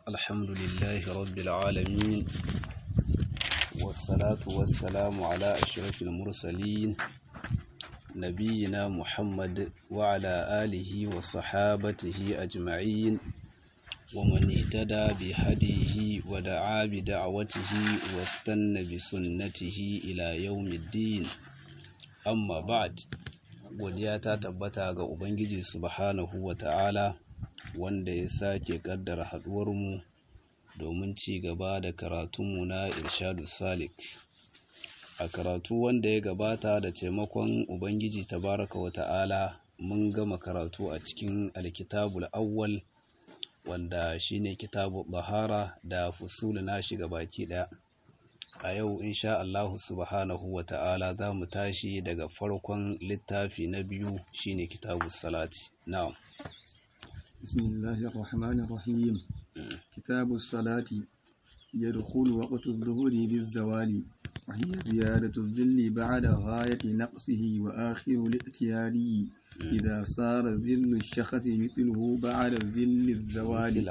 الحمد لله رب العالمين والصلاة والسلام على أشرف المرسلين نبينا محمد وعلى آله وصحابته أجمعين ومن اهتدى بهديه ودعا بدعوته واستنى بسنته إلى يوم الدين أما بعد godiya ta tabbata ga Ubangiji subhanahu wa ta'ala wanda ya sake kaddara haɗuwarmu domin ci gaba da karatunmu na irshadu salik a karatu wanda ya gabata da taimakon Ubangiji tabaraka wa ta'ala mun gama karatu a cikin alkitabul awwal wanda shine kitabu bahara da fusul na shiga baki ɗaya a yau insha Allahu subhanahu wa ta'ala za mu tashi daga farkon littafi na biyu shine kitabu salati na'am bismillahir rahmanir rahim kitabu salati yadkhulu waqtu adh-dhuhri biz-zawali wa hiya ziyadatu adh-dhilli ba'da ghayati naqsihi wa akhiru al-ihtiyari idha sara dhillu ash-shakhsi mithluhu ba'da dhilli adh-zawali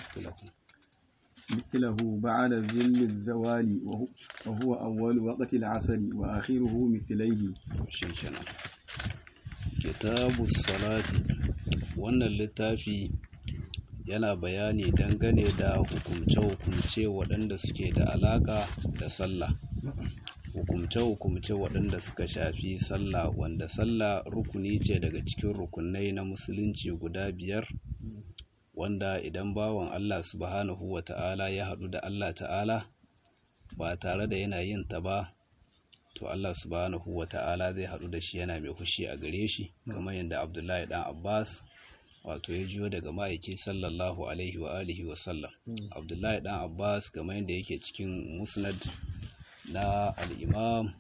مثله بعد ذل الزوال وهو أول وقت العصر وآخره مثليه شكرا كتاب الصلاة wannan littafi yana bayani dangane da hukumce-hukumce waɗanda suke da alaƙa da sallah hukumce-hukumce waɗanda suka shafi sallah wanda sallah rukuni ce daga cikin rukunai na musulunci guda biyar wanda idan bawan Allah subhanahu wa ta'ala ya haɗu da Allah ta'ala ba tare da yana yin ta ba to Allah subhanahu wa ta'ala zai haɗu da shi yana mai fushi a gare shi kamar yadda Abdullahi ɗan Abbas wato ya jiyo daga ma'aiki sallallahu alaihi wa alihi wa sallam Abdullahi ɗan Abbas kamar yadda yake cikin musnad na al-Imam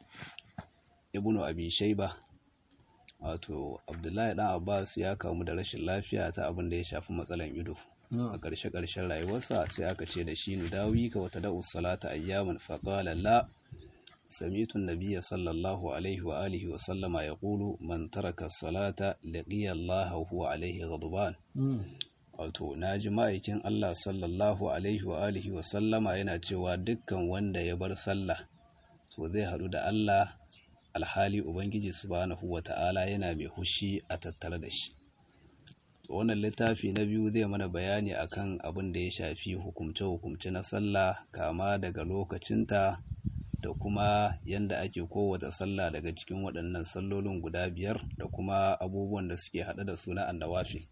Ibn Abi Shayba wato abdullahi dan abbas ya kamu da rashin lafiya ta abin da ya shafi matsalan ido a ƙarshe ƙarshen rayuwarsa sai aka ce da shi nudawi ka wata da'us salata ayyaman faqala la sami'tu an-nabiyya sallallahu alaihi wa alihi wa sallama yaqulu man taraka salata laqiya Allah huwa alaihi ghadban wato naji ma'aikin Allah sallallahu alaihi wa alihi wa sallama yana cewa dukkan wanda ya bar sallah to zai haɗu da Allah alhali Ubangiji subhanahu wa ta'ala yana mai hushi a tattare da shi. Wannan littafi na biyu zai mana bayani akan abin da ya shafi hukumce-hukumce na sallah kama daga lokacinta da kuma yadda ake kowace sallah daga cikin waɗannan sallolin guda biyar da kuma abubuwan da suke haɗe da suna annawafi.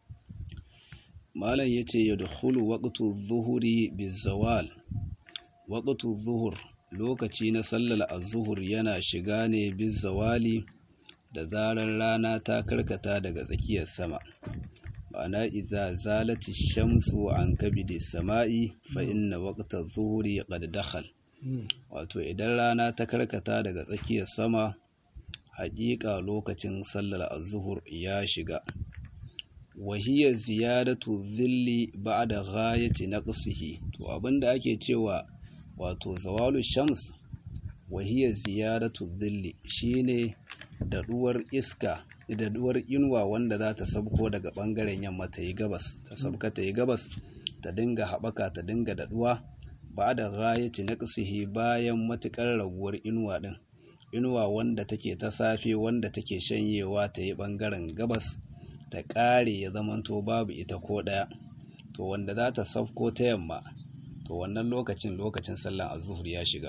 Malam ya ce ya dukulu waƙatu zuhuri bizawal, waƙatu zuhur lokaci na sallar azuhur yana shiga ne bin zawali da zarar rana ta karkata daga tsakiyar sama ma'ana idza zalati shamsu an kabidi sama'i fa inna waqta zuhuri qad dakhal wato idan rana ta karkata daga tsakiyar sama haƙiƙa lokacin sallar azuhur ya shiga وهي ziyadatu dhilli ba'da ghayati naqsihi to abinda ake cewa wato zawalu shams wahiyar ziyaratu dhilli shine daɗuwar iska daɗuwar inuwa wanda za ta sabko daga ɓangaren yamma ta yi gabas ta sabka ta yi gabas ta dinga haɓaka ta dinga daɗuwa ba da ghayati naqsihi bayan matuƙar raguwar inuwa ɗin inuwa wanda take ta safe wanda take shanyewa ta yi ɓangaren gabas ta ƙare ya zamanto babu ita ko ɗaya to wanda za ta sabko ta yamma to wannan lokacin lokacin sallan azuhur ya shiga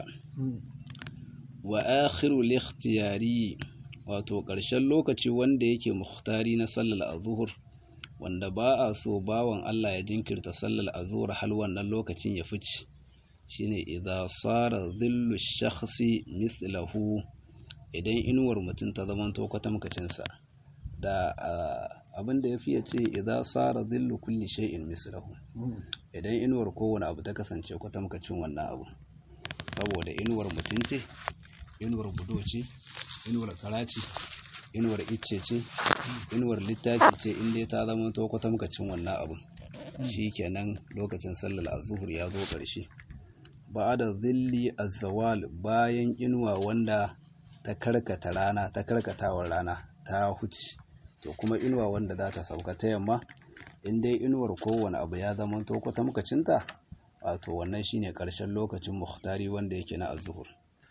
wa akhiru likhtiyari wato ƙarshen lokaci wanda yake muhtari na sallar azuhur wanda ba a so bawan Allah ya jinkirta sallar azuhur hal wannan lokacin ya fice shine idza sara dhillu shakhsi mithlahu idan inuwar mutum ta zama to kwatamkacin sa da abin da yafi ya ce idza sara dhillu kulli shay'in mithlahu idan inuwar kowane abu ta kasance kwatamkacin wannan abu saboda inuwar mutum ce inuwar budo ce inuwar karaci inuwar icce ce inuwar littafi ce inda ta zama to kwatamkacin wannan abu kenan lokacin sallar azuhur ya zo ƙarshe ba da zilli azawal bayan inuwa wanda ta karkata rana ta karkatawar rana ta huce to kuma inuwa wanda za ta sauka ta yamma in dai inuwar kowane abu ya zama to kwatamkacinta wato wannan shine ƙarshen lokacin muhtari wanda yake na azuhur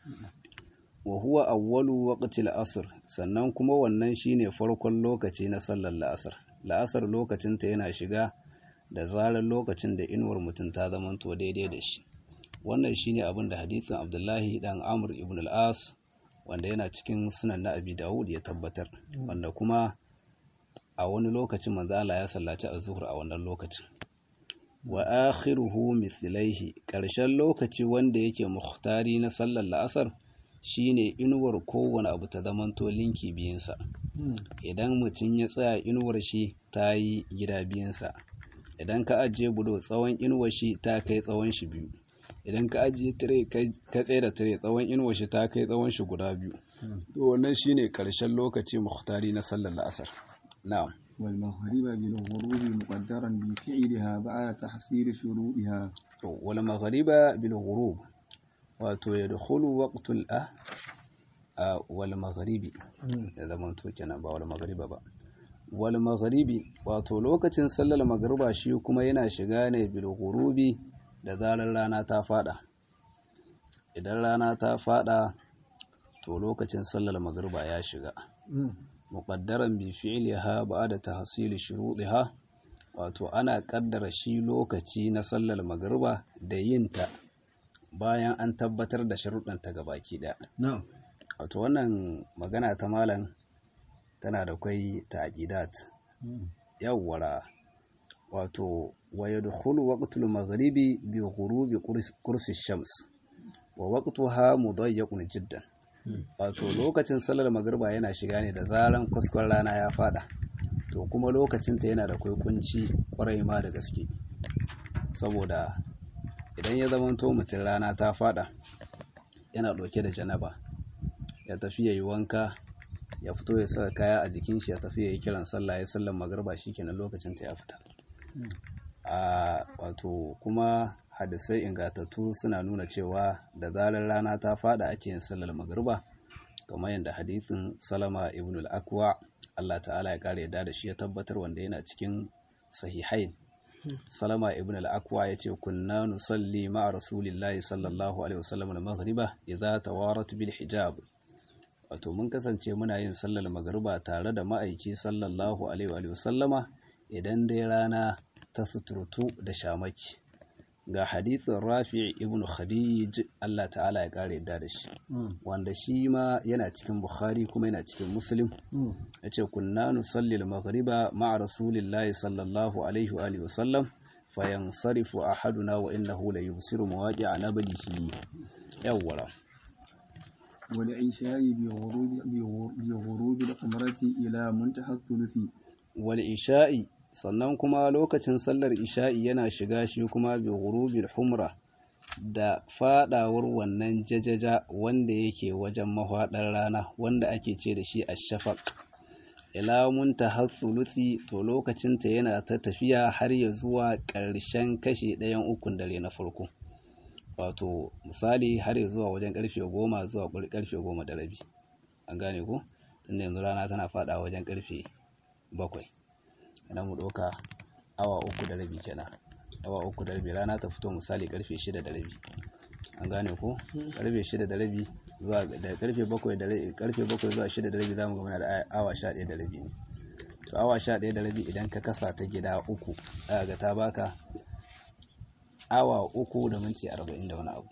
wa huwa awwalu waqtil asr sannan kuma wannan shine farkon lokaci na sallar la'asar la'asar lokacinta yana shiga da zarar lokacin da inuwar mutum ta zamanto daidai da shi wannan shine abin da hadisin Abdullahi dan Amr ibn al-As wanda yana cikin sunan na Abi Dawud ya tabbatar wanda kuma a wani lokacin manzo Allah ya sallaci az-zuhr a wannan lokacin wa akhiruhu mithlaihi karshen lokaci wanda yake muhtari na sallar la'asar shine inuwar kowane abu ta zamanto linki biyinsa idan mutum ya tsaya inuwar shi ta yi gida biyinsa idan ka ajiye budo tsawon inuwar shi ta kai tsawon shi biyu idan ka ajiye tire ka tsaye da tire tsawon inuwar shi ta kai tsawon shi guda biyu to wannan shine karshen lokaci muhtari na sallar la'asar na'am والمغرب بالغروب مقدرا بفعلها بعد تحصيل شروطها wal maghriba bil ghurub wato yadkhulu waqtul ah wal maghribi da zaman to kenan ba wal maghriba ba wal maghribi wato lokacin sallar magriba shi kuma yana shiga ne bil ghurubi da zarar rana ta fada idan rana ta fada to lokacin sallar magriba ya shiga muqaddaran bi fi'liha ba'da tahsil shurutiha wato ana kaddara shi lokaci na sallar magriba da yinta bayan an tabbatar da sharuɗanta gabaki ɗaya wato wannan magana ta malam tana da kwai taqidat yawwara wato wa yadkhulu waqtul maghribi bi ghurubi kursi shams wa waqtuha mudayyaqun jiddan wato lokacin sallar magriba yana shiga ne da zaran kuskon rana ya fada to kuma lokacinta yana da kwai kunci kwarai ma da gaske saboda idan ya zama to mutum rana ta fada yana ɗauke da janaba ya tafi ya yi wanka ya fito ya saka kaya a jikin shi ya tafi ya yi kiran sallah ya sallan magarba kenan lokacin ta ya fita a wato kuma hadisai ingatattu suna nuna cewa da zarar rana ta fada ake yin sallar magarba kamar yadda hadisin salama ibn al-akwa Allah ta'ala ya kare yadda da shi ya tabbatar wanda yana cikin sahihain salama ibn al-akwa ya ce kunna nusalli ma'a rasulillahi sallallahu alaihi wasallam al-maghriba idza tawarat bil hijab wato mun kasance muna yin sallar magriba tare da ma'aiki sallallahu alaihi wasallama idan dai rana ta suturtu da shamaki ga hadithin rafi ibn khadij Allah ta'ala ya kare yadda da shi wanda shi ma yana cikin bukhari kuma yana cikin muslim ya ce kunna nusalli al-maghriba ma'a rasulillahi sallallahu alaihi wa alihi wasallam fayansarifu ahaduna wa innahu la yubsiru mawaqi'a nablihi yawwara والعشاء بغروب بغروب القمرة إلى منتهى الثلث والعشاء sannan kuma lokacin sallar isha'i yana shiga shi kuma bi ghurubil humra da fadawar wannan jajaja wanda yake wajen mahwadar rana wanda ake ce da shi ash-shafaq ila muntaha thuluthi to lokacin ta yana ta tafiya har ya zuwa ƙarshen kashi ɗayan ukun dare na farko wato misali har ya zuwa wajen karfe goma zuwa karfe goma da rabi an gane ko tunda yanzu rana tana fada wajen karfe bakwai idan mu ɗauka awa uku da rabi kenan awa uku da rabi rana ta fito misali karfe shida da rabi an gane ko karfe shida da rabi zuwa da karfe bakwai da rabi karfe bakwai zuwa shida da rabi zamu ga muna da awa sha ɗaya da rabi ne to awa sha ɗaya da rabi idan ka kasa ta gida uku za ga ta baka awa uku da minti arba'in da wani abu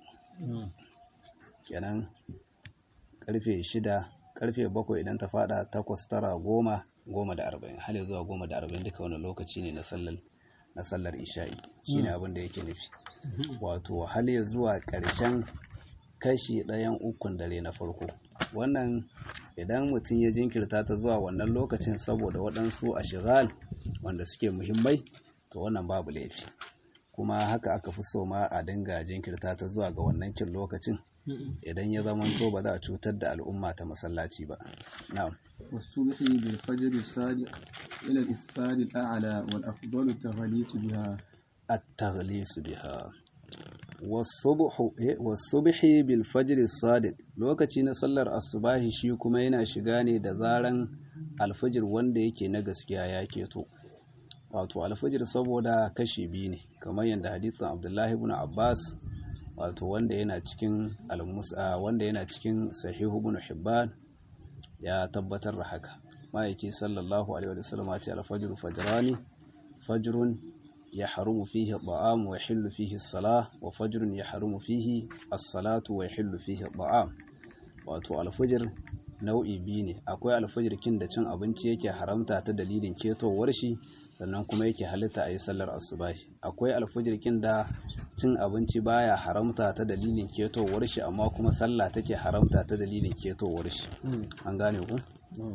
kenan karfe shida karfe bakwai idan ta fada takwas tara goma goma da arba'in hali zuwa goma da arba'in duka wani lokaci ne na sallar na sallar isha'i shine abin da yake nufi wato hali zuwa ƙarshen kashi ɗayan ukun dare na farko wannan idan mutum ya jinkirta ta zuwa wannan lokacin saboda waɗansu a shigal wanda suke muhimmai to wannan babu laifi kuma haka aka fi so ma a dinga jinkirta ta zuwa ga wannan kin lokacin idan ya zamanto ba za a cutar da al'umma ta masallaci ba na'am والصبح بالفجر الصادق إلى الإسفار الأعلى والأفضل التغليس بها التغليس بها والصبح والصبح بالفجر الصادق lokaci na sallar asubahi shi kuma yana shiga ne da zaran alfajir wanda yake na gaskiya ya keto wato alfajir saboda kashi biyu ne kamar yadda hadisin abdullahi ibn abbas wato wanda yana cikin almusa wanda yana cikin sahihu ibn hibban ya tabbatar da haka ma'aiki sallallahu alaihi wa sallam ya ce alfajr fajrani fajrun يحرم فيه الطعام ويحل فيه الصلاة وفجر يحرم فيه الصلاة ويحل فيه الطعام wato alfajir nau'i biyu ne akwai alfajir kin da cin abinci yake haramta ta dalilin ketowar shi sannan kuma yake halitta a yi sallar asubahi akwai alfajir kin da cin abinci baya haramta ta dalilin ketowar shi amma kuma sallah take haramta ta dalilin ketowar shi an gane ku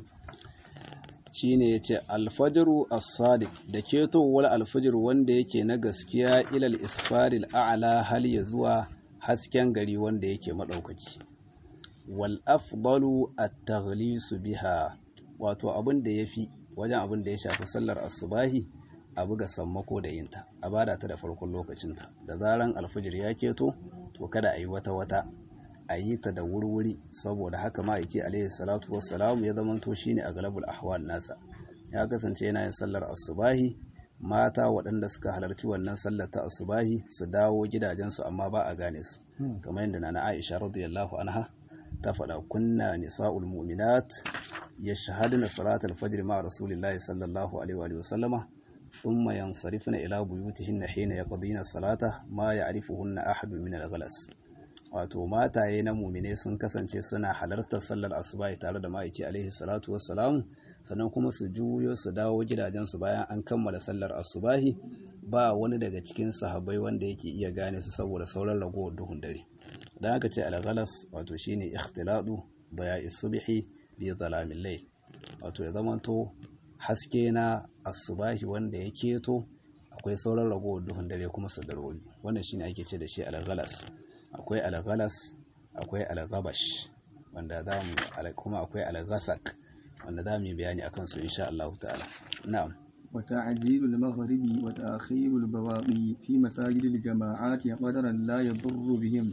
shine yace alfajiru as-sadiq da ketowar alfajir wanda yake na gaskiya ilal isfaril a'la hal ya zuwa hasken gari wanda yake madaukaki wal afdalu at-taghlisu biha wato abin da yafi wajen abin da ya shafi sallar asubahi a buga sammako da yinta a bada ta da farkon lokacinta da zaran alfajir ya keto to kada a yi wata wata a yi ta da wurwuri saboda haka ma'aiki alaihi salatu wassalamu ya zamanto shine a galabul ahwal nasa ya kasance yana yin sallar asubahi mata waɗanda suka halarci wannan sallar ta asubahi su dawo gidajensu amma ba a gane su kamar yadda nana Aisha radiyallahu anha ta faɗa kunna nisa'ul mu'minat yashhaduna salatal fajr ma rasulillahi sallallahu alaihi wa sallama thumma yansarifna ila buyutihinna hina yaqdina salata ma ya'rifuhunna ahadun min al-ghalas wato mataye na mumine sun kasance suna halartar sallar asuba tare da ma'aiki alaihi salatu wassalamu sannan kuma su juyo su dawo gidajensu bayan an kammala sallar asubahi ba wani daga cikin sahabbai wanda yake iya gane su saboda sauran ragowar duhun dare dan aka ce alghalas wato shine ikhtiladu daya'i subhi bi zalamin layl wato ya zamanto haske na asubahi wanda ya keto akwai sauran ragowar duhun dare kuma su darwobi wannan shine ake ce da shi alghalas akwai alghalas akwai alghabash wanda za mu kuma akwai alghasak wanda za mu yi bayani akan su insha Allah ta'ala na'am وتعجيل المغرب وتأخير البواقي في مساجد الجماعات قدرا لا يضر بهم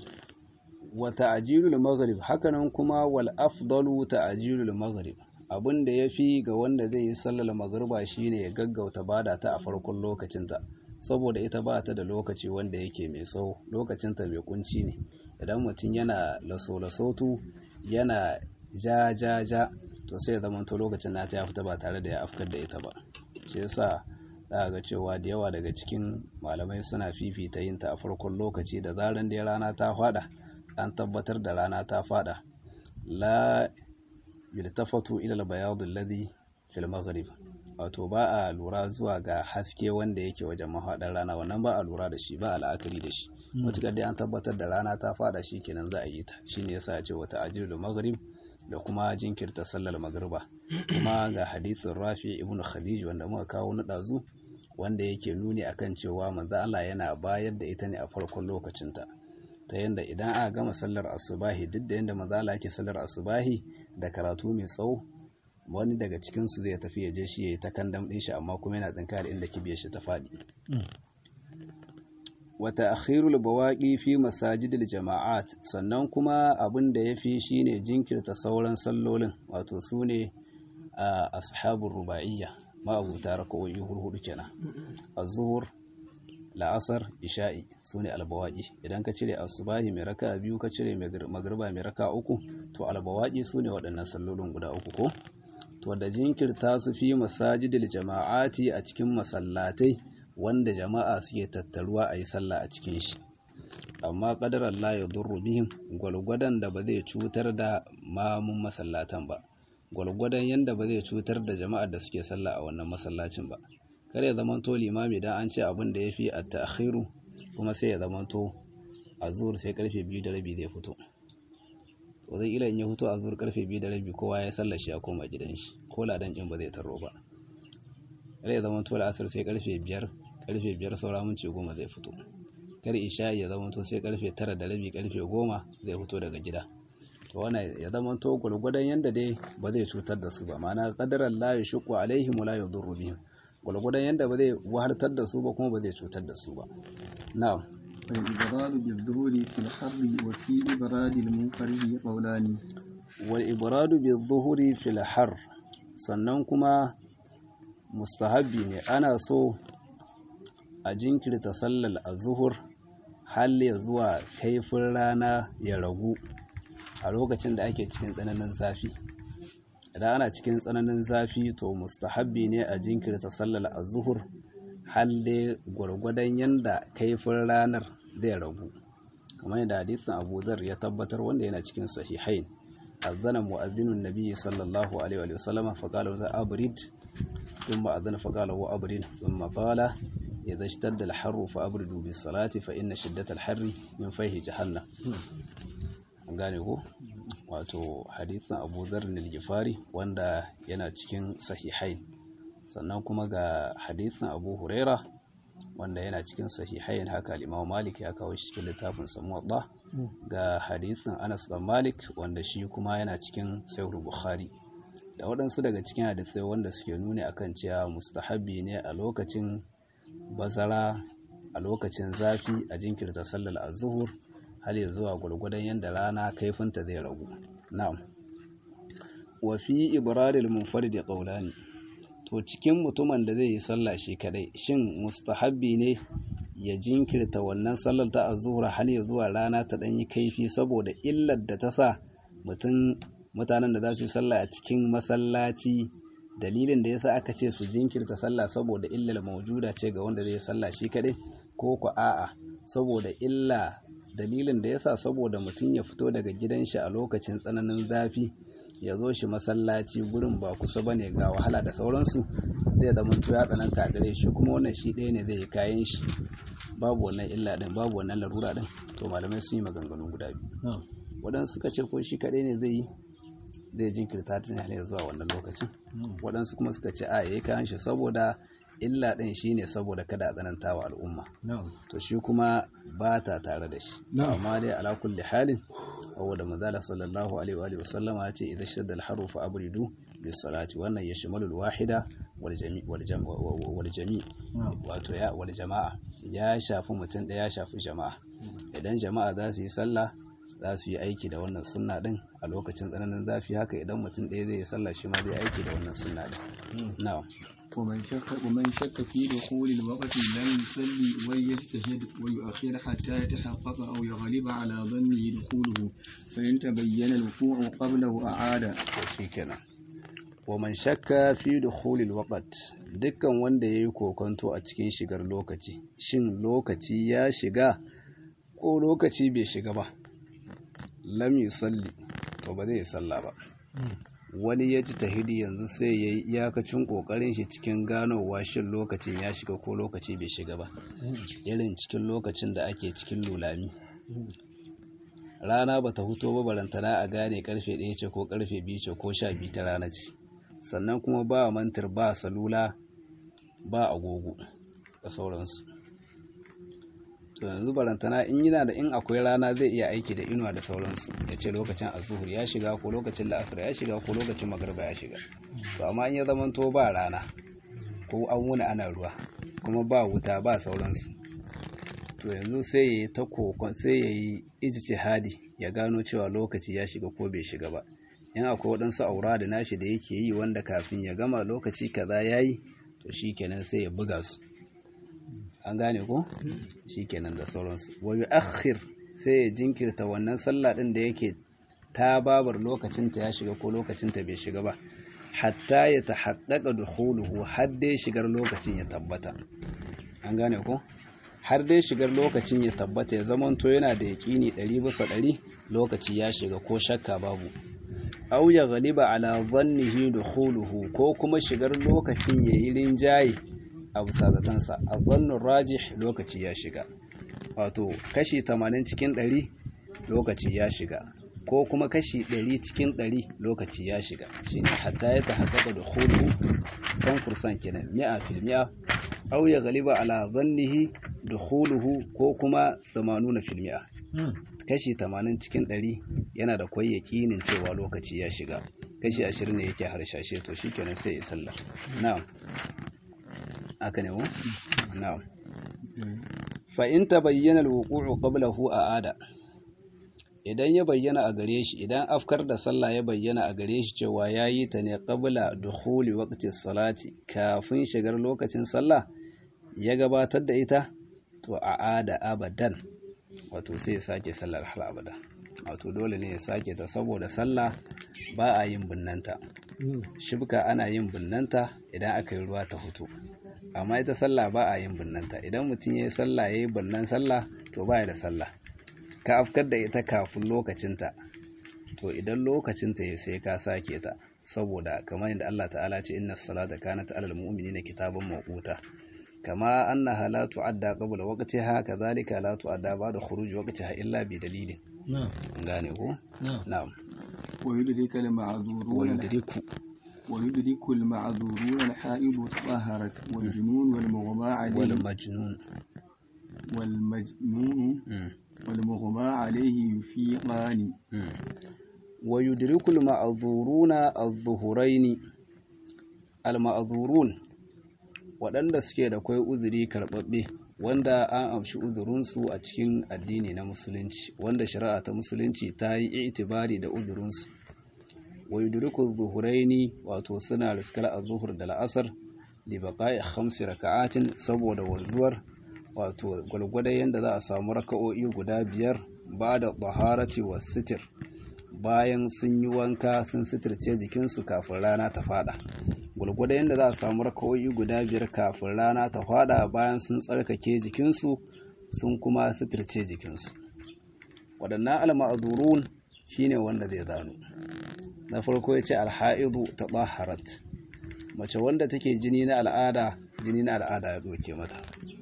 وتعجيل المغرب hakanan kuma wal afdalu ta'jilul maghrib abin da yafi ga wanda zai yi sallar magriba shine ya gaggauta bada ta a farkon lokacinta saboda ita ba ta da lokaci wanda yake mai tsawo lokacinta mai kunci ne idan mutum yana laso-lasotu yana ja ja ja to sai ya zama to lokacin nata ya fita ba tare da ya afkar da ita ba shi yasa za ga cewa da yawa daga cikin malamai suna fifita yin ta a farkon lokaci da zaran da rana ta fada an tabbatar da rana ta fada la yultafatu ila al-bayad alladhi fil maghrib wato ba a lura zuwa ga haske wanda yake wajen mahaɗar rana wannan ba a lura da shi ba a la'akari da shi matuƙar dai an tabbatar da rana ta fada shi kenan za a yi ta shine yasa ce wata ajiyar maghrib da kuma jinkirta sallar magriba kuma ga hadisin rafi ibn khadij wanda muka kawo na ɗazu wanda yake nuni akan cewa manzo Allah yana bayar da ita ne a farkon lokacinta ta yanda idan aka gama sallar asubahi duk da yanda manzo Allah yake sallar asubahi da karatu mai tsawo wani daga cikinsu zai tafi ya je shi ya yi ta kandam ɗin shi amma kuma yana tsinka da inda kibiyar shi ta faɗi wata akhirul bawaƙi fi masajidil jama'at sannan kuma abin da ya fi shi ne jinkirta sauran sallolin wato su ne a ashabun ruba'iyya ma'abuta raka'o'i hurhudu kenan az-zuhur la'asar isha'i su ne albawaƙi idan ka cire asubahi mai raka biyu ka cire magriba mai raka uku to albawaƙi su ne waɗannan sallolin guda uku ko to da jinkirta su fi masajidil jama'ati a cikin masallatai wanda jama'a suke tattaruwa a yi sallah a cikin shi amma kadar Allah ya durru bihim gwalgwadon da ba zai cutar da mamun masallatan ba gwalgwadon yanda ba zai cutar da jama'ar da suke sallah a wannan masallacin ba kare ya zamanto limami dan an ce abin da ya fi a ta'akhiru kuma sai ya zamanto a zuwar sai karfe biyu da rabi zai fito to zai ila in ya fito a zuwar karfe biyu da rabi kowa ya sallar shi ya koma gidan shi ko ladan kin ba zai taro ba kare ya zamanto la'asar sai karfe biyar karfe biyar saura minti goma zai fito kar isha ya zamanto sai karfe tara da rabi karfe goma zai fito daga gida to wannan ya zamanto gwargwadon yanda dai ba zai cutar da su ba ma'ana qadaran la yashqu alaihim la yadurru bihim gwargwadon yanda ba zai wahartar da su ba kuma ba zai cutar da su ba na'am والإبراد بالظهور في الحر وفي إبراد المنفرد قولان والإبراد بالظهور في الحر sannan kuma mustahabbi ne ana so a jinkirta sallar azuhur har ya zuwa kaifin rana ya ragu a lokacin da ake cikin tsananin zafi idan ana cikin tsananin zafi to mustahabbi ne a jinkirta sallar azuhur har dai gwargwadon yanda kaifin ranar zai ragu kamar yadda hadisin Abu Dharr ya tabbatar wanda yana cikin sahihain azana mu'adhdhinun nabiy sallallahu alaihi wa sallam fa qala wa abrid thumma adhana fa qala wa abrid thumma qala idha ishtadda al-harru fa abridu bis salati fa inna shiddata al-harri min fayhi jahannam an gane ko wato hadisin Abu Dharr al-Ghifari wanda yana cikin sahihain sannan kuma ga hadisin Abu Huraira wanda yana cikin sahihain haka al-Imam Malik ya kawo shi cikin littafin sa Muwatta ga hadisin Anas bin Malik wanda shi kuma yana cikin Sahih Bukhari da waɗansu daga cikin hadisai wanda suke nuni akan cewa mustahabbi ne a lokacin bazara a lokacin zafi a jinkirta sallar az-zuhur har ya zuwa gurgudan yanda rana kaifinta zai ragu na'am wa fi ibradil munfarid qawlani to cikin mutumin da zai yi sallah shi kadai shin mustahabbi ne ya jinkirta wannan sallar ta azura har ya zuwa rana ta dan yi kaifi saboda illar da ta sa mutum mutanen da za su yi sallah a cikin masallaci dalilin da yasa aka ce su jinkirta sallah saboda illar maujuda ce ga wanda zai yi sallah shi kadai ko ku a'a saboda illa dalilin da yasa saboda mutum ya fito daga gidan shi a lokacin tsananin zafi ya zo shi masallaci gurin ba kusa ba ne ga wahala da sauransu zai zama ya tsananta a gare shi kuma wannan shi ɗaya ne zai yi kayan shi babu wannan illa ɗin babu wannan larura ɗin to malamai sun yi maganganu guda biyu waɗansu suka ce ko shi kaɗai ne zai yi zai jinkirta ta ne zuwa wannan lokacin waɗansu kuma suka ce a yayi kayan shi saboda illa ɗin shi ne saboda kada a tsananta wa al'umma to shi kuma ba ta tare da shi amma dai ala kulli halin da manzala sallallahu alaihi wa sallama ya ce idan shadda al-haru fa abridu bis salati wannan ya shimalu al-wahida wal jami wal jami wato ya wal jama'a ya shafi mutum da ya shafi jama'a idan jama'a za su yi sallah za su yi aiki da wannan sunna din a lokacin tsananin zafi haka idan mutum ɗaya zai yi sallah shi ma zai aiki da wannan sunna din na'am ومن شك ومن شك في دخول الوقت لم يصلي وليجتهد ويؤخر حتى يتحقق أو يغلب على ظنه دخوله فإن تبين الوقوع قبله أعاد shikenan ومن شك في دخول الوقت dukkan wanda yayi kokonto a cikin shigar lokaci shin lokaci ya shiga ko lokaci bai shiga ba lam yusalli to ba zai salla ba wani ya ji tahidi yanzu sai ya yi iyakacin ƙoƙarin shi cikin ganowa shin lokacin ya shiga ko lokaci bai shiga ba irin cikin lokacin da ake cikin lulami rana bata huto ba barantana a gane karfe ɗaya ce ko karfe biyu ce ko sha biyu ta rana ce sannan kuma ba mantar ba salula ba agogo da sauransu to yanzu barantana in yana da in akwai rana zai iya aiki da inuwa da sauransu ya ce lokacin azuhur ya shiga ko lokacin la'asar ya shiga ko lokacin magarba ya shiga to amma in ya zama to ba rana ko an wuni ana ruwa kuma ba wuta ba sauransu to yanzu sai ya yi ta kokon sai ya yi ijtihadi ya gano cewa lokaci ya shiga ko bai shiga ba in akwai waɗansu aura da nashi da yake yi wanda kafin ya gama lokaci kaza yayi to shikenan sai ya buga su an gane ko shikenan da sauransu wa yu'akhir sai ya jinkirta wannan sallah din da yake ta babar lokacinta ya shiga ko lokacinta bai shiga ba hatta ya tahaqqaqa dukhuluhu har dai shigar lokacin ya tabbata an gane ko har dai shigar lokacin ya tabbata ya zamanto yana da yaƙini ɗari bisa ɗari lokaci ya shiga ko shakka babu aw ya ghaliba ala dhannihi dukhuluhu ko kuma shigar lokacin yayi rinjaye a bisa zatansa a zannin rajih lokaci ya shiga wato kashi 80 cikin 100 lokaci ya shiga ko kuma kashi 100 cikin 100 lokaci ya shiga shine hatta ya tahaqqaqa dukhuluhu san fursan kenan mi'a fil mi'a aw ya ghaliba ala dhannihi dukhuluhu ko kuma 80 fil mi'a kashi 80 cikin 100 yana da kwai yakinin cewa lokaci ya shiga kashi 20 ne yake harshashe to shikenan sai ya sallah na'am haka ne mu na'am fa in tabayyana al-wuqu'u qablahu a'ada idan ya bayyana a gare shi idan afkar da sallah ya bayyana a gare shi cewa ya yi ta ne qabla dukhuli waqti salati kafin shigar lokacin sallah ya gabatar da ita to a'ada abadan wato sai ya sake sallar har abada wato dole ne ya sake ta saboda sallah ba a yin binnanta shibka ana yin binnanta idan aka yi ruwa ta hutu amma ita sallah ba a yin binnanta idan mutum ya yi sallah ya yi binnan sallah to ba ya da sallah ka afkar da ita kafin lokacinta to idan lokacinta ya sai ka sake ta saboda kamar yadda Allah ta'ala ce inna salata kanat alal mu'minina kitaban mawquta kama annaha la tu'adda qabla waqtiha kadhalika la tu'adda ba'da khuruj waqtiha illa bi dalilin na'am gane ko na'am ويدرك المعذورون ويدرك ويدرك المعذورون الحائض طهرت والجنون والمغمى عليه والمجنون والمجنون مم. والمغمى عليه يفيقان مم. ويدرك المعذورون الظهرين المعذورون waɗanda suke da kwai uzuri karɓaɓɓe wanda an amshi uzurinsu a cikin addini na musulunci wanda shari'a ta musulunci ta yi itibari da uzurinsu wa yudriku zuhuraini wato suna riskar az-zuhur da la'asar li baqa'i khamsi raka'atin saboda wanzuwar wato gwalgwada yanda za a samu raka'o'i guda biyar ba da taharati wa sitir bayan sun yi wanka sun sitirce jikinsu kafin rana ta fada gwalgwada yadda za a samu raka'o'i guda biyar kafin rana ta fada bayan sun tsarkake jikinsu sun kuma sitirce jikinsu waɗannan alma'azurun shine wanda zai zano na farko ya ce alha'idu ta tsaharat mace wanda take jini na al'ada jini na al'ada ya ɗauke mata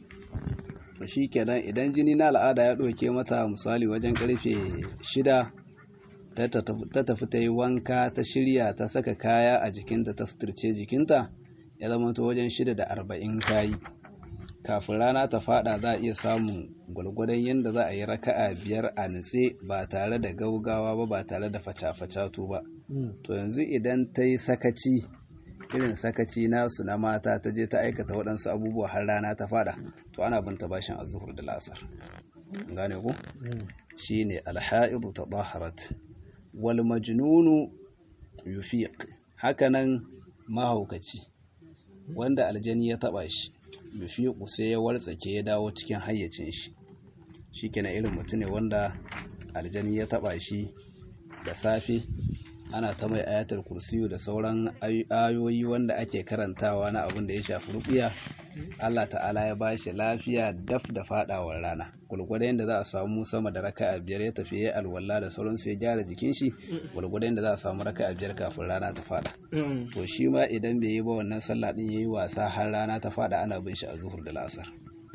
to shi kenan idan jini na al'ada ya ɗauke mata misali wajen ƙarfe shida ta tafi ta yi wanka ta shirya ta saka kaya a jikinta ta suturce jikinta ya zama ta wajen shida da arba'in kayi kafin rana ta fada za a iya samun gwalgwadon yadda za a yi raka'a biyar a nutse ba tare da gaugawa ba ba tare da faca-facatu ba to yanzu idan ta yi sakaci irin sakaci nasu na mata ta je ta aikata waɗansu abubuwa har rana ta fada to ana binta bashin azuhur da lasar gane ku shine alha'idu tadaharat wal majnunu yufiq hakanan mahaukaci wanda aljani ya taba shi yufiqu sai ya wartsake ya dawo cikin hayyacin shi shikenan irin mutum ne wanda aljani ya taba shi da safe ana ta mai ayatul kursiyu da sauran ayoyi wanda ake karantawa na abin da ya shafi ruqiya Allah ta'ala ya bashi lafiya daf da fadawar rana gulgurda yadda za a samu sama da raka'a biyar ya tafi ya alwala da sauransu ya gyara jikin shi gulgurda yadda za a samu raka'a biyar kafin rana ta fada to shi ma idan bai yi ba wannan sallah din yayi wasa har rana ta fada ana bin shi a zuhur da lasar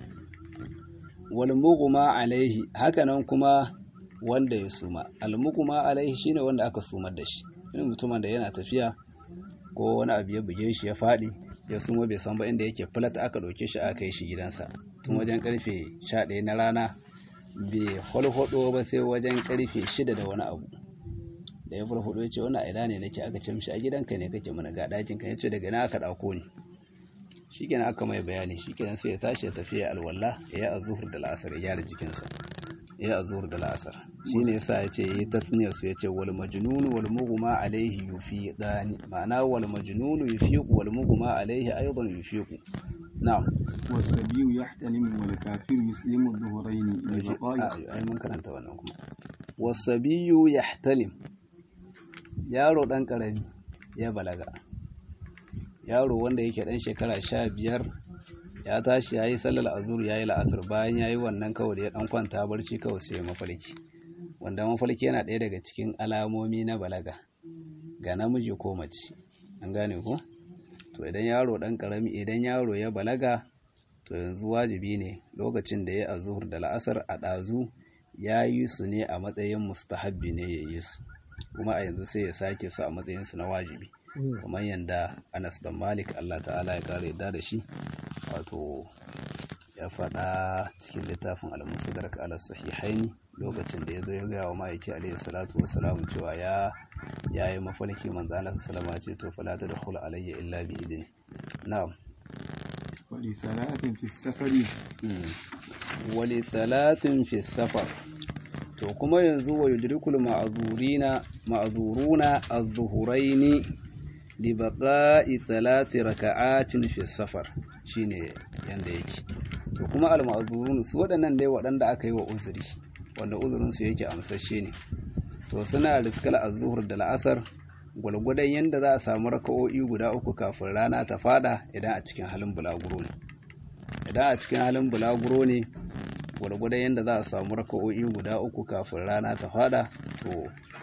wal mughma alaihi hakanan kuma wanda ya suma al mughma alaihi shine wanda aka sumar da shi irin mutumin da yana tafiya ko wani abu ya buge shi ya fadi ya suma bai san ba inda yake filat aka ɗauke shi aka kai shi gidansa tun wajen karfe 11 na rana bai hulhudo ba sai wajen karfe 6 da wani abu da ya hulhudo ya ce wani aida ne nake aka ce mishi a gidanka ne kake mana ga ɗakin ka ya ce daga na aka ɗauko ni shikenan aka mai bayani shikenan sai ya tashi ya tafi ya alwala ya yi azuhur da la'asar ya gyara jikinsa ya yi azuhur da la'asar shine yasa ya ce yi tasniyar su ya ce wal majnunu wal mughma alaihi yufiqani ma'ana wal majnunu yufiqu wal mughma alaihi aidan yufiqu na'am والصبي يحتلم والكافر يسلم الظهرين لبقاء ai mun karanta wannan kuma wasabiyu yahtalim yaro dan karami ya balaga yaro wanda yake dan shekara sha biyar ya tashi ya yi sallar azur ya yi la'asar bayan ya yi wannan kawai da ya dan kwanta barci kawai sai mafarki wanda mafarki yana ɗaya daga cikin alamomi na balaga ga namiji ko mace an gane ko to idan yaro dan karami idan yaro ya balaga to yanzu wajibi ne lokacin da ya azur da la'asar a ɗazu ya yi su ne a matsayin mustahabbi ne ya yi su kuma a yanzu sai ya sake su a matsayin su na wajibi kamar yadda Anas da Malik Allah ta'ala ya kare yadda da shi wato ya faɗa cikin littafin al-Musaddarak ala sahihaini lokacin da ya zo ya ga wa ma'aiki alaihi salatu wassalam cewa ya yayi mafarki manzo Allah sallallahu alaihi ce to fala tadkhulu alayya illa bi idni na'am ولثلاث في السفر wali salatin fi safar to kuma yanzu wa yudrikul ma'zurina ma'zuruna az-zuhuraini li baqa'i thalathi raka'atin fi safar shine yanda yake to kuma al-ma'zurun su waɗannan dai waɗanda aka yi wa uzuri wanda uzurin su yake amsashe ne to suna riskal az-zuhur da la'asar gwalgwadon yanda za a samu raka'o'i guda uku kafin rana ta fada idan a cikin halin bulaguro ne idan a cikin halin bulaguro ne gwargwadon yadda za a samu raka'o'i guda uku kafin rana ta fada to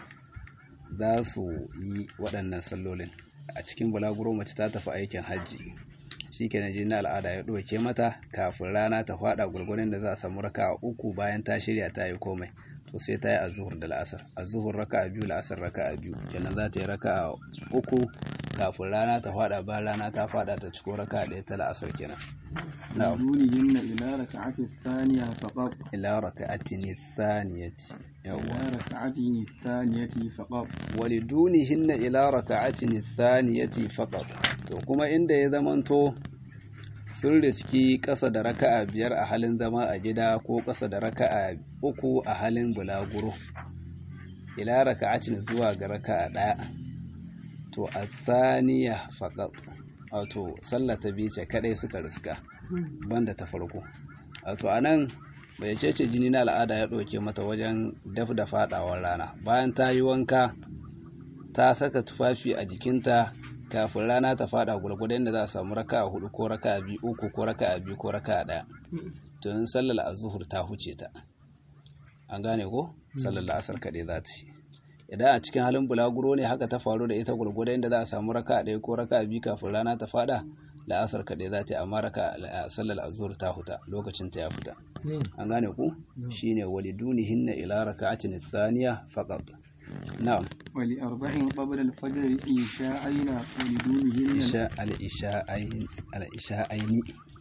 za su yi waɗannan sallolin a cikin bulaguro mace ta tafi aikin hajji shi ke jini na al'ada ya ɗauke mata kafin rana ta fada gwargwadon da za a samu raka'a uku bayan ta shirya ta yi komai to sai ta yi azuhur da la'asar azuhur raka'a biyu la'asar raka'a biyu kenan za ta yi raka'a uku kafin rana ta fada bayan rana ta fada ta ciko raka'a ɗaya ta la'asar kenan na'am دونهن إلى ركعة الثانية فقط ila raka'atin thaniyati إلى yawwa ركعة الثانية فقط walidunihinna ila raka'atin thaniyati faqat to kuma inda ya zamanto sun riski ƙasa da raka'a biyar a halin zama a gida ko ƙasa da raka'a uku a halin bulaguro ila raka'atin zuwa ga raka'a ɗaya to a thaniya faqat wato sallah ta biyu ce kadai suka riska banda ta farko wato anan bai ce ce jini na al'ada ya ɗauke mata wajen daf da faɗawar rana bayan ta yi wanka ta saka tufafi a jikinta kafin rana ta faɗa gwargwadon da za a samu raka a hudu ko raka a biyu uku ko raka a biyu ko raka a ɗaya to in sallar azuhur ta huce ta an gane ko sallar la'asar kaɗai za ta yi idan a cikin halin bulaguro ne haka ta faru da ita gwargwadon da za a samu raka a ɗaya ko raka a biyu kafin rana ta faɗa la'asar kaɗai za ta yi amma raka sallar azuhur ta huta lokacin ta ya fita an gane ku shine walidunihinna ila raka'atin thaniya faqat na'am ولأربع قبل الفجر إيشاءين ولدونهن isha al-isha'ain al-isha'aini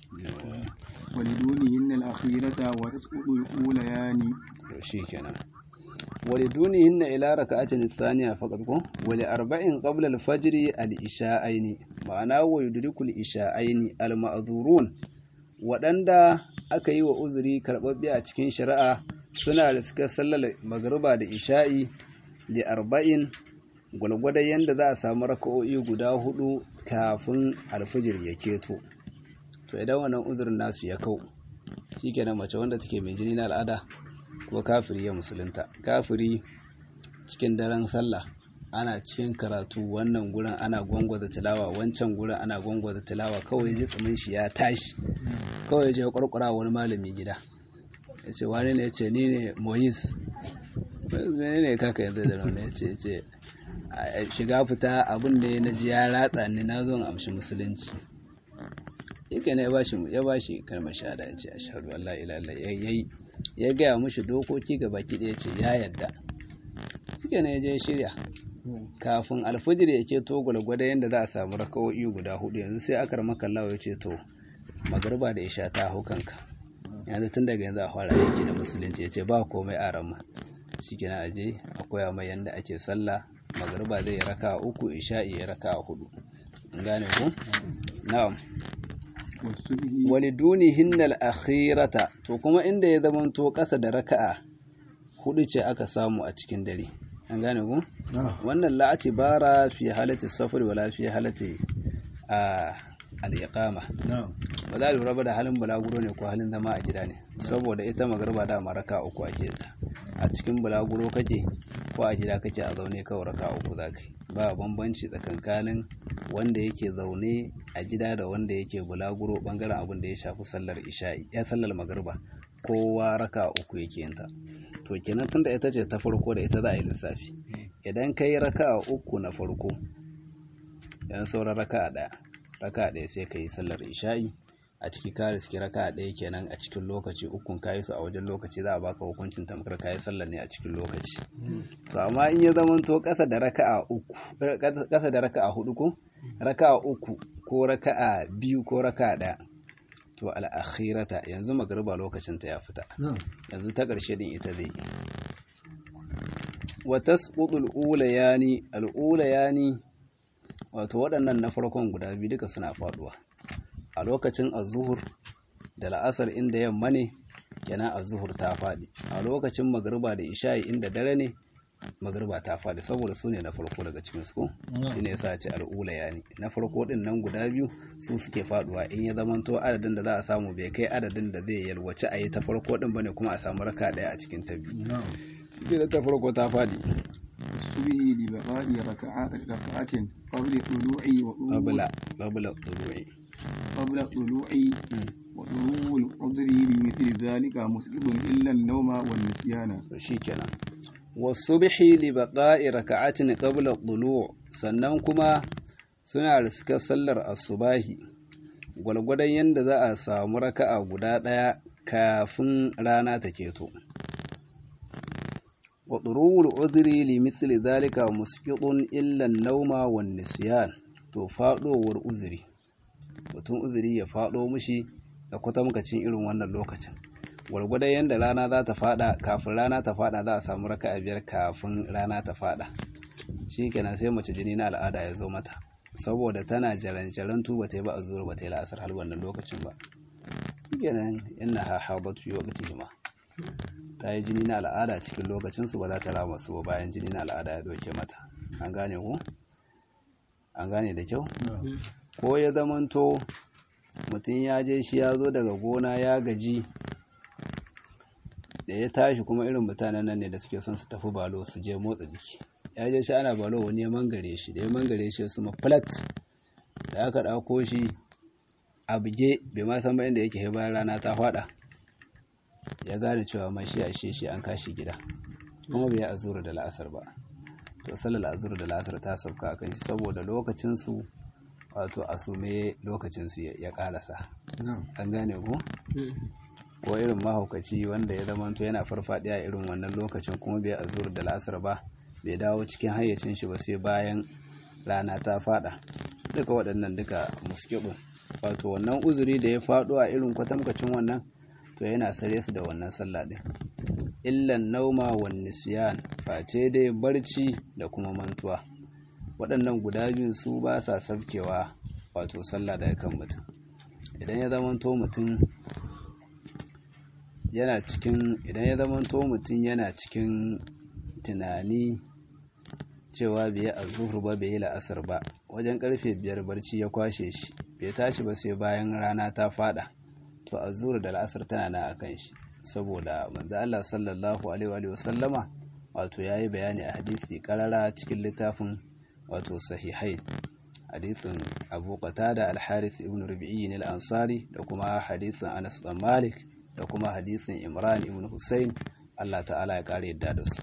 ولدونهن الأخيرة وتسقط الأوليان shikenan walidunihinna ila raka'atin thaniya faqat ku wali arba'in qabla al-fajr al-isha'aini ma'ana wa yudrikul isha'aini al-ma'dhurun waɗanda aka yi wa uzuri karɓaɓɓe a cikin shari'a suna riskar sallar magruba da isha'i da arba'in gwalgwadon yadda za a samu raka'o'i guda hudu kafin alfijir ya keto to idan wannan uzurin nasu ya kau shikenan mace wanda take mai jini na al'ada ko kafiri ya musulunta kafiri cikin daren sallah ana cikin karatu wannan gurin ana gwangwaza tilawa wancan gurin ana gwangwaza tilawa kawai ji tsumin shi ya tashi kawai je kwarkwara wani malami gida ya ce wani ne ya ce ni ne moyis ne ne kaka yanzu da rauni ya ce ce shiga fita abin da na ji ya ratsa ni na zo amshi musulunci yake ne ya bashi ya bashi kalmar shahada ya ce ashhadu an la ilaha illallah yayi ya gaya mushi dokoki ga baki ɗaya ce ya yadda yake ne ya je shirya kafin alfijir ya ke to gwalgwada yadda za a samu rakawo'i guda hudu yanzu sai aka maka lawa ya ce to magarba da isha ta hau kanka yanzu tun daga yanzu a fara aiki da musulunci ya ce ba komai a rama shi kina aje a koya mai yadda ake sallah magarba zai raka uku isha'i ya raka hudu an gane ku na'am waliduni hinnal akhirata to kuma inda ya zamanto kasa da raka'a hudu ce aka samu a cikin dare an gane ku wannan la'ati bara fi halati safar wala fi halati a al-iqama ba za a lura ba da halin bulaguro ne ko halin zama a gida ne saboda ita magarba da maraka uku ake ta a cikin bulaguro kake ko a gida kake a zaune kawai raka uku za ka ba bambanci tsakankanin wanda yake zaune a gida da wanda yake bulaguro bangaren abin da ya shafi sallar isha'i ya sallar magarba kowa raka uku yake yin ta to kenan tunda ita ce ta farko da ita za a yi lissafi idan ka yi raka uku na farko yan sauran raka ɗaya raka ɗaya sai ka yi sallar isha'i a ciki ka riski raka ɗaya kenan a cikin lokaci ukun kayi su a wajen lokaci za a baka hukuncin tamkar kayi sallar ne a cikin lokaci to amma in ya zama to ƙasa da raka'a uku ƙasa da raka'a hudu ko raka'a uku ko raka'a biyu ko raka'a ɗaya to al'akhirata yanzu magariba lokacin ta ya fita yanzu ta ƙarshe din ita zai wa tasqutu al-ulayani al-ulayani wato waɗannan na farkon guda biyu duka suna faduwa a lokacin azuhur da la'asar inda yamma ne kenan az-zuhur ta faɗi a lokacin magriba da isha'i inda dare ne magriba ta faɗi saboda su ne na farko daga cikin su shine yasa ce al'ula yani na farko din nan guda biyu su suke faduwa in ya zamanto adadin da za a samu bai kai adadin da zai yalwace a yi ta farko din bane kuma a samu raka daya a cikin ta biyu shi ta farko ta faɗi الصبح لبقاء ركعات ركعة قبل طلوع وطلوع قبل قبل الطلوع قبل طلوع وطلوع القدر بمثل ذلك مسلم إلا النوم والنسيان shikenan wasubhi li baqa'i raka'atin qabla dhulu' sannan kuma suna riskar sallar asubahi gwalgwadon yanda za a samu raka'a guda daya kafin rana ta keto wa durul udri li mithli dhalika musqitun illa an-nawma wan nisyan to fadowar uzuri mutum uzuri ya fado mishi da kwatamkacin irin wannan lokacin gwargwadon yadda rana za ta fada kafin rana ta fada za a samu raka a biyar kafin rana ta fada shi kenan sai mace jini na al'ada ya zo mata saboda tana jaran tu ba ta yi ba a zuwa ba ta yi la'asar har wannan lokacin ba shi kenan yana ha habatu yi wakati jima ta yi jini na al'ada cikin lokacin su ba za ta rama su ba bayan jini na al'ada ya doke mata an gane ku an gane da kyau ko ya zamanto mutum ya je shi ya zo daga gona ya gaji da ya tashi kuma irin mutanen nan ne da suke son su tafi balo su je motsa jiki ya je shi ana balo wani ya mangare shi da ya mangare shi su flat da aka ɗauko shi a buge bai ma san ba inda yake bayan rana ta faɗa ya gane cewa ma shi a shi an kashi gida kuma bai azura da la'asar ba to sallar azura da la'asar ta sauka a kan shi saboda lokacin su wato asume lokacin su ya karasa an gane ku ko irin mahaukaci wanda ya zamanto yana farfadiya irin wannan lokacin kuma bai azur da lasar ba bai dawo cikin hayyacin shi ba sai bayan rana ta fada duka waɗannan duka muskibin wato wannan uzuri da ya faɗo a irin kwatamkacin wannan to yana sare su da wannan sallah din illan nauma wan nisyan face dai barci da kuma mantuwa waɗannan guda biyun su ba sa sabkewa wato sallah daga kan mutum idan ya zamanto mutum yana cikin idan ya zamanto mutum yana cikin tunani cewa bai a zuhur ba bai yi la'asar ba wajen karfe biyar barci ya kwashe shi bai tashi ba sai bayan rana ta fada to a zuhur da la'asar tana na akan shi saboda manzo Allah sallallahu alaihi wa sallama wato yayi bayani a hadisi karara cikin littafin wato sahihain hadisin Abu Qatada al-Harith ibn Rabi'i al-Ansari da kuma hadisin Anas bin Malik da kuma hadisin Imran ibn Hussein Allah ta'ala ya kare yadda da su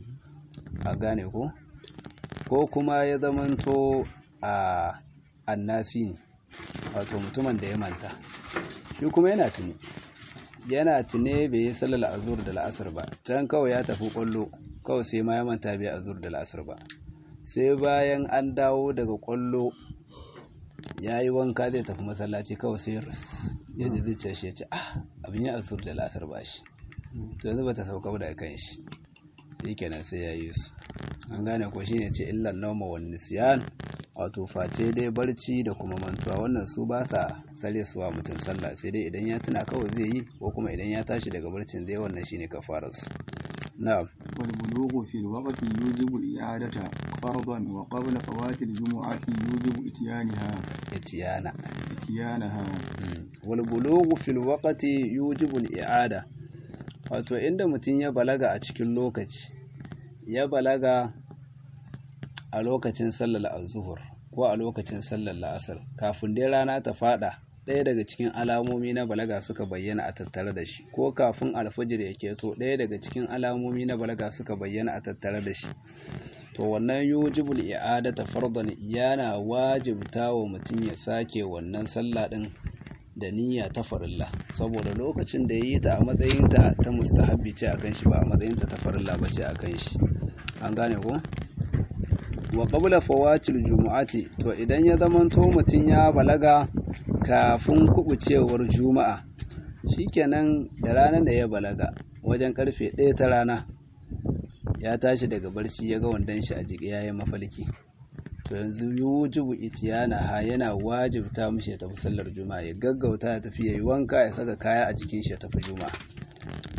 a gane ko ko kuma ya zamanto a annasi ne wato mutumin da ya manta shi kuma yana tuni yana tune bai yi sallar azur da la'asar ba can kawai ya tafi kwallo kawai sai ma ya manta bai azur da la'asar ba sai bayan an dawo daga kwallo ya yi wanka zai tafi masallaci kawai sai ras ya ji zuciya shi ya ce ah abin ya azur da la'asar ba shi to yanzu ba ta sauka da kan shi shi kenan sai ya yi su an gane ko shi ne ce illan nauma wa nisyan wato face dai barci da kuma mantuwa wannan su ba sa sare suwa mutum sallah sai dai idan ya tuna kawai zai yi ko kuma idan ya tashi daga barcin zai wannan shine kafarar su na'am wal bulughu fi al-waqti yujibu al-i'adata fardan wa qabla fawati al-jumu'ati yujibu ityanaha itiyana ityanaha wal bulughu fil waqti yujibu al-i'ada wato inda mutum ya balaga a cikin lokaci ya balaga a lokacin sallar azuhur ko a lokacin sallar la'asar kafin dai rana ta fada ɗaya daga cikin alamomi na balaga suka bayyana a tattare da shi ko kafin alfajir ya keto ɗaya daga cikin alamomi na balaga suka bayyana a tattare da shi to wannan yujibul i'adata fardan yana wajibta wa mutum ya sake wannan sallah din da niyya ta farilla saboda lokacin da yayi ta a matsayin ta ta mustahabbi ce akan shi ba a matsayin ta ta farilla ba ce akan shi an gane ko wa qabla fawatil jumu'ati to idan ya zamanto mutum ya balaga kafin kubucewar juma'a shikenan da ranar da ya balaga wajen karfe 1 ta rana ya tashi daga barci ya ga wandon shi a jiki yayin mafalki to yanzu yujibu itiyana ha yana wajibta mishi ya tafi sallar juma'a ya gaggauta ya tafi yayi wanka ya saka kaya a jikin shi ya tafi juma'a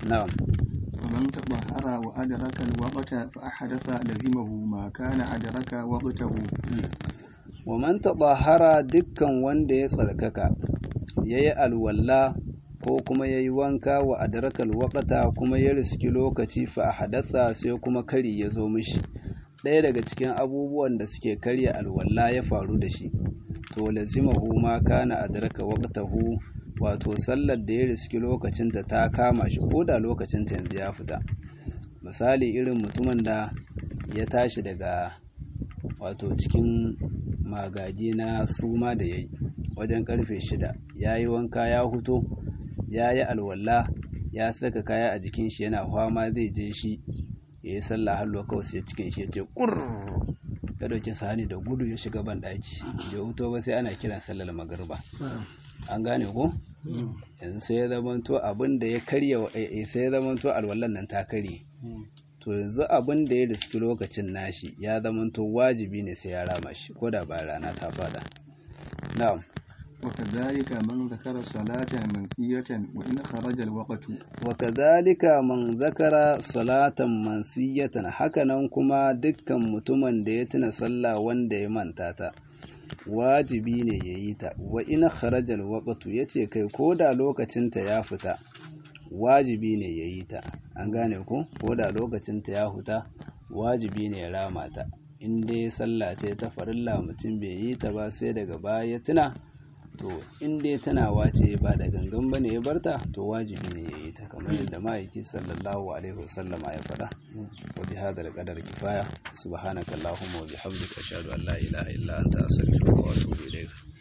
na'am ومن تطهر وأدرك الوقت فأحدث لزمه ما كان أدرك وقته wa man taɓahara dukkan wanda ya tsarkaka ya yi alwalla ko kuma ya yi wanka wa adarakal waƙata kuma ya riski lokaci fa a hadatsa sai kuma kari ya zo mishi ɗaya daga cikin abubuwan da suke karya alwalla ya faru da shi to lazimahu ma kana adraka waqtahu wato sallar da ya riski lokacin da ta kama shi ko da lokacin ta yanzu ya fita misali irin mutumin da ya tashi daga wato cikin magaji na suma da ya yi wajen karfe shida ya yi wanka ya huto ya yi alwala ya saka kaya a jikin shi yana fama zai je shi ya yi sallah hallo kawai sai cikin shi ya ce kur ya dauki sahani da gudu ya shiga ban daki ya huto ba sai ana kiran sallar magariba an gane ko yanzu sai ya zamanto abin da ya karya sai ya zamanto alwallan nan ta karye to yanzu abin da ya riski lokacin nashi ya zamanto wajibi ne sai ya rama shi ko da ba rana ta fada na'am وكذلك من ذكر صلاة منسية وإن خرج الوقت وكذلك من ذكر صلاة منسية hakanan kuma dukkan mutumin da ya tuna sallah wanda ya manta ta wajibi ne ya yi ta wa ina kharajal waqtu yace kai ko da lokacin ta ya fita wajibi ne ya yi ta an gane ko ko da lokacin ta ya fita wajibi ne ya rama ta in dai sallah ce ta farilla mutum bai yi ta ba sai daga baya ya tuna to in dai tunawa ce ba da gangan bane ya barta to wajibi ne ya yi ta kamar yadda ma'aiki sallallahu alaihi wasallama ya faɗa wa bi hadal qadar kifaya subhanakallahumma wa bihamdika ashhadu an la ilaha illa anta astaghfiruka wa atubu ilayk